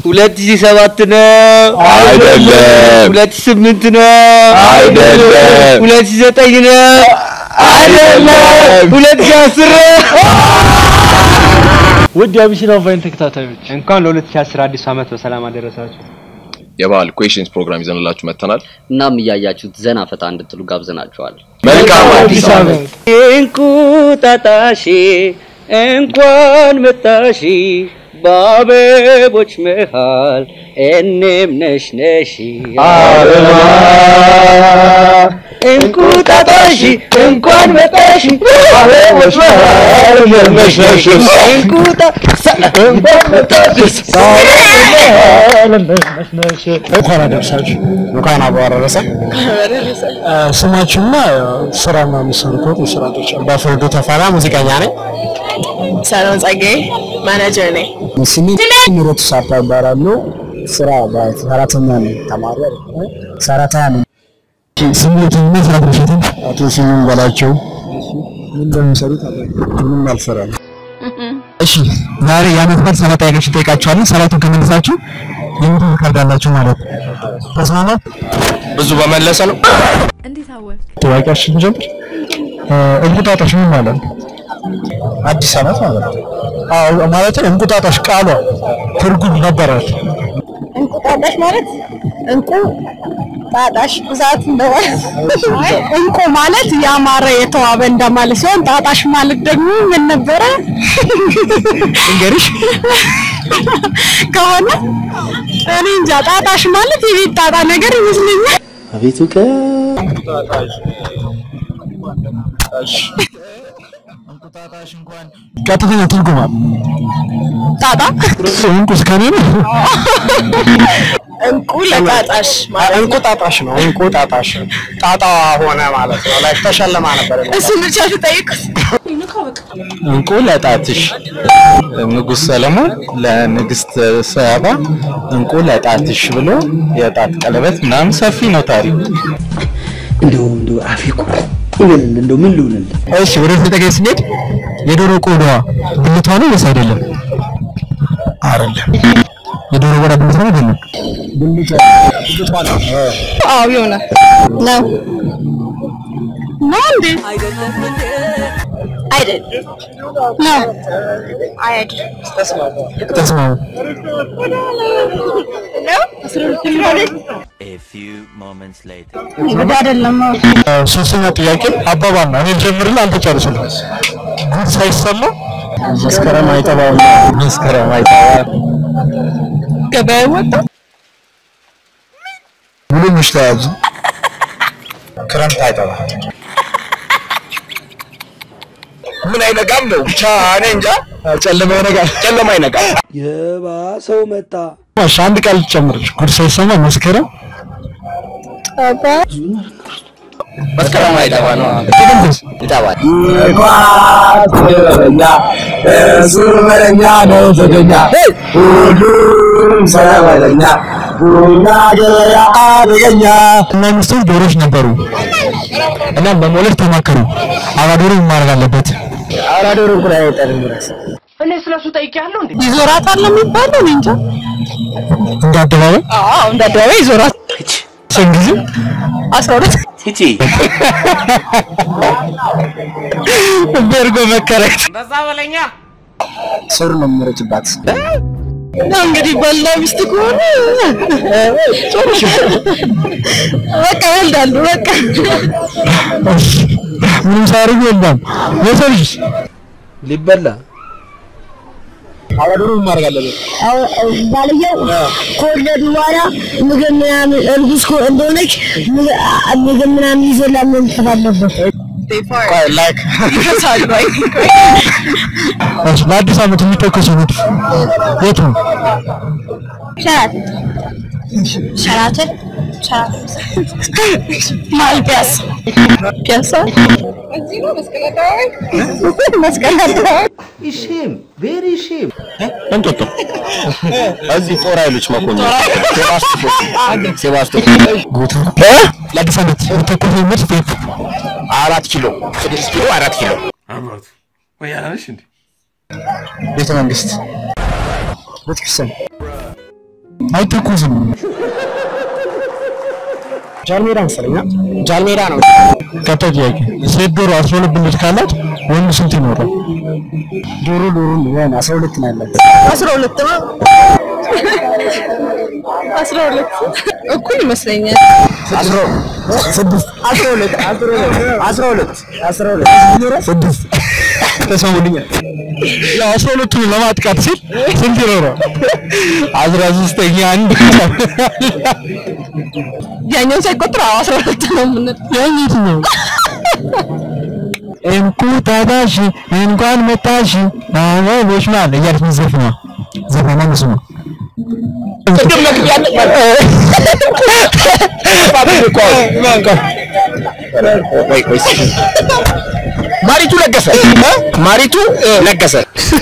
ሁለት ሺህ ሰባት ነው አይደለም። ሁለት ሺህ ስምንት ነው አይደለም። ሁለት ሺህ ዘጠኝ ነው አይደለም። ሁለት ሺህ አስር ነው ውድ የአቢሲና ቫይን ተከታታዮች እንኳን ለ2010 አዲስ ዓመት በሰላም አደረሳችሁ። የባህል ኩዌሽንስ ፕሮግራም ይዘንላችሁ መጥተናል። እናም እያያችሁት ዘና ፈታ እንድትሉ ጋብዘናችኋል። መልካም አዲስ ዓመት። እንቁጣጣሽ እንኳን መጣሽ በአበቦች መሃል እኔም ነሽ ነሽ እንቁጣጣሽ እንኳን መጣሽ በአበቦች መሃል እኔም ነሽ ነሽ እንቁጣ እንኳን መጣሽ እንኳን አደረሳችሁ። እንኳን አብሮ አደረሰ። ስማችሁና ስራና የምትሰሩት የስራ ድርሻ? በፍርዱ ተፈራ ሙዚቀኛ ነኝ። ሰላም ጸጋዬ ማናጀር ነኝ። ስሜ ምሮት ሳፓ እባላለሁ። ስራ ሰራተኛ ነኝ። ተማሪ አይደለሁም፣ ሰራተኛ ነኝ። ስሜትና ስራ ድርሻትን አቶ ስዩም በላቸው ምን እንደሚሰሩት ምንም አልሰራም። እሺ ዛሬ የዓመት በዓል ሰባት ጥያቄዎችን ጠይቃችኋለሁ። ሰባቱን ከመለሳችሁ የሞት ካርድ አላችሁ ማለት ነው። ተስማማ? ብዙ በመለሰ ነው። እንዴት አወቅ? ጥያቄያችን ጀምር። እንቁጣጣሽ ምን ማለት ነው? አዲስ ዓመት ማለት ነው። አዎ ማለት እንቁጣጣሽ ቃሏ ትርጉም ነበራት። እንቁጣጣሽ ማለት እንቁ ጣጣሽ ብዛት እንደማለት አይ እንቁ ማለት ያማረ የተዋበ እንደማለት ሲሆን ጣጣሽ ማለት ደግሞ ምን ነበረ? እንገሪሽ ከሆነ እኔ እንጃ ጣጣሽ ማለት የቤት ጣጣ ነገር ይመስለኛል። አቤቱ ቀጥተኛ ትርጉማ ጣጣ እንቁ እስከኔ ነው። እንቁ ለጣጣሽ እንቁጣጣሽ ነው። እንቁጣጣሽ ጣጣ ሆነ ማለት ነው። ላይ ተሸለማ ነበር። እሱ ብቻ ትጠይቁት እንቁ ለጣትሽ ንጉሥ ሰለሞን ለንግስት ሰባ እንቁ ለጣትሽ ብሎ የጣት ቀለበት ምናምን ሰፊ ነው ታሪኩ። እንደው እንደው አፌ እኮ ይበል እንደው ምን ልሁንልህ እሺ ወደ ተጠቃይ ስንሄድ የዶሮ ቆዳዋ ብልቷ ነው ወይስ አይደለም? አይደለም። የዶሮ ቆዳ ብልቷ ነው አይደለም? አዎ ይሆናል ነው ነው እንዴ አይደለም ነው አይደለም ተስማሙ። እንግዲህ አይደለም እ፣ ሶስተኛ ጥያቄ አባባል ነው። እኔ ልጀምርልህ፣ አንተ ጨርስልህ። ጉድ ሳይሰማ መስከረም አይጠባም። መስከረም አይጠባ ገበያ ወጣ ሙሉ ምሽት ተያዙ። ክረምት አይጠባ ምን አይነጋም ነው ብቻ እኔ እንጃ። ጨለማ ይነጋል፣ ጨለማ ይነጋል። የባሰው መጣ እሺ አንድ ቃል ጨምርሽ። ጉድ ሳይሰማ መስከረም መስከረም አይጠባ ነው። ጥቅምት ይጠባል። እና ሚስቶች ዶሮች ነበሩ እና በመውለድ ተማከሩ። አባዶሮ ምን ማድረግ አለበት? ይዞራታል ነው የሚባለው እኔ እንጃ እንደ አደባባይ አዎ እንደ አደባባይ ይዞራት ስንት ጊዜ አስራ ሁለት በርጎ መከረች። ስር ነው የምረጭባት። ነው እንግዲህ ባልና ሚስት ከሆነ በቃ ይወልዳሉ በቃ ምንም ሳያደርጉ የለም። የሰው ልጅ ሊበላ አባዶሮ ምን ማድረግ አለበት? ባልየው ከወለዱ በኋላ ምግብ ምናምን እርጉዝ ከሆ- እንደሆነች ምግብ አ- ምግብ ምናምን ይዞላት መምጣት አለበት። ቆይ ላይክ ይፈሳሉ አይ እሺ፣ ለአዲስ ዓመት የሚተኮሰው ንድፍ የት ነው? ሸራት ሸራትን ማል ፒያሳ ፒያሳ እዚህ ነው መስቀል አደባባይ መስቀል አደባባይ እንጦጦ እዚህ ጦር ኃይሎች መኮንን ሴባስቶፖል ቦታ ለአዲስ ዓመት የሚተኮሰው ንድፍ የት ነው? አራት ኪሎ ስድስት ኪሎ አራት ኪሎ ቤተ መንግስት ቤተክርስቲያን አይተኮስም። ጃልሜዳ መሰለኝ አ? ጃልሜዳ ነው። ቀጣይ ጥያቄ ሴት ዶሮ አስራ ሁለት ብልት ካላት ወንድ ስንት ይኖራል? ዶሮ ዶሮ ያን 12 ነው ያላት። አስራ ሁለት ነው። አስራ ሁለት እኩል ይመስለኛል። ስድስት አስራ ሁለት አስራ ሁለት አስራ ሁለት አስራ ሁለት ስድስት ተሰሙልኛል። ያው አስራ ሁለቱን ለማጥቃት ሲል ስንት ይኖራል? አስራ ሶስተኛ አንድ ያኛውን ሳይቆጥር አዎ አስራ ሁለት ነው የምንል ያኛት ነው እንቁጣጣሽ እንኳን መጣሽ አበቦች ማል እያለች ምትዘፍነዋ ዘፈኗ እሱ ነው። ማሪቱ ለገሰ ማሪቱ ለገሰ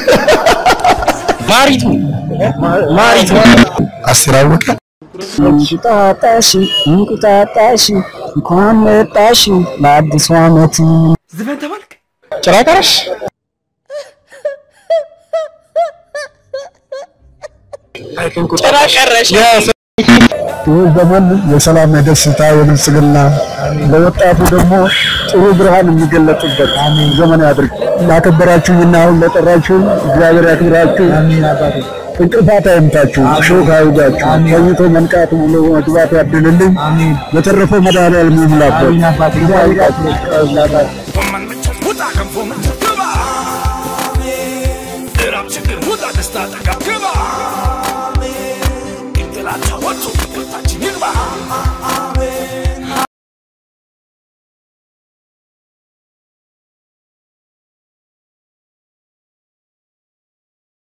ማሪቱ ማሪቱ አስር አወቀ እንቁጣጣሽ እንቁጣጣሽ እንኳን መጣሽ ለአዲሱ ዓመት ጭራ ቀረሽ ጭራ ቀረሽ ይህ ዘመን የሰላም የደስታ የብልጽግና ለወጣቱ ደግሞ ጥሩ ብርሃን የሚገለጥበት ዘመን ያድርግ። ላከበራችሁኝና አሁን ለጠራችሁኝ እግዚአብሔር ያክብራችሁ። እንቅልፋት አይምታችሁ፣ ሾክ አይውጋችሁ፣ ተኝቶ መንቃት ውሎ መግባት ያድልልኝ። በተረፈው መድኃኒዓለም ይሙላበት። እግዚአብሔር ያክብራችሁ። ጎመን ብቻ ውጣ ገንፎ